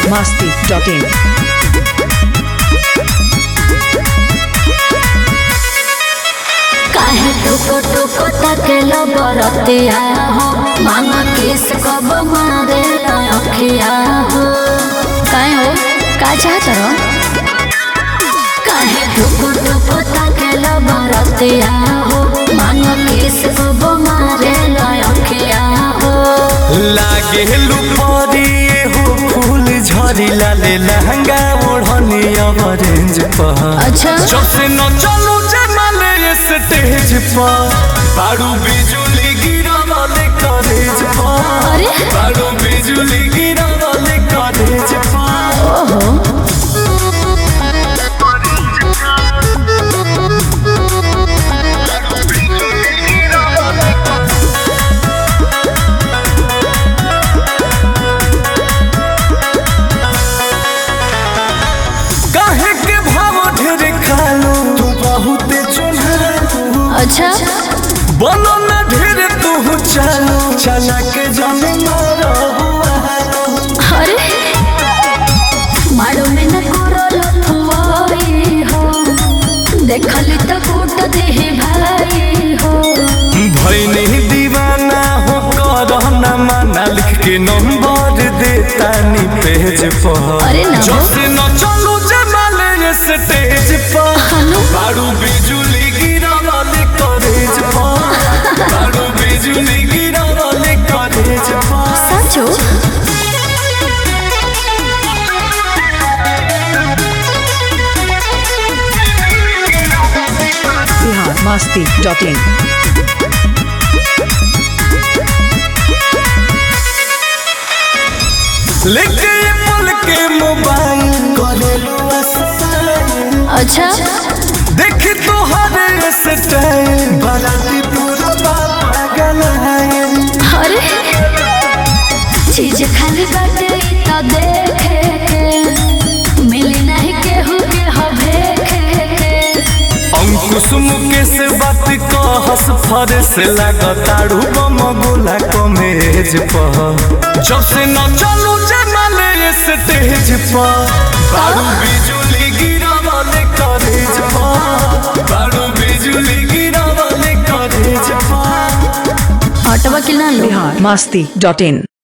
masti.in. काहे टुको टुको तकेलो बरतिया हो मांगा किस कब मारे अखिया हो काहे हो का चाहत रहो काहे टुको टुको तकेलो बरतिया हो मांगा किस कब मारे अखिया हो लागे लुपरिए हो फूल झरी लाले लहंगा ओढ़नी ऑरेंज पर अच्छा जब से न चलू जमाले स्टेज पर बारू बिजुली गिरा वाले कॉलेज पर अरे बारू बिजुली गिरा वाले कॉलेज पर ओहो काहे के भाव ढेर खालू तू बहुत चुनहालू अच्छा बोलो न ढेर तू चालू चला के जाने मारो अरे मारो में न करो लथुआई हो देखली त कूट देहि भाई हो भैनी दीवाना हो करना माना लिख के नंबर देता नी पेज पर अरे ना जो हो। से न चलू जमाले स्टेज पर हनु बारू बिजुली गिरा वाले कॉलेज पर बारू बिजुली गिरा वाले कॉलेज पर सचो Bihar masti.in. लेके ये पल के मोबाइल करेलू अस्ताइल अच्छा देख तो हरे स्टाइल बाराती पूरा पागल है अरे चीज खाली बाटे इ त देखे के मिली नहीं केहू के हवे के अंकुश मुकेश बात कहस फरस लागताड़ू बम गोला कमेज पर जब से न चलू जमाले स्टेज पर बारू बिजुली गिरा वाले कॉलेज पर बारू बिजुली गिरा वाले कॉलेज पर हटवा के ना लो Bihar masti.in.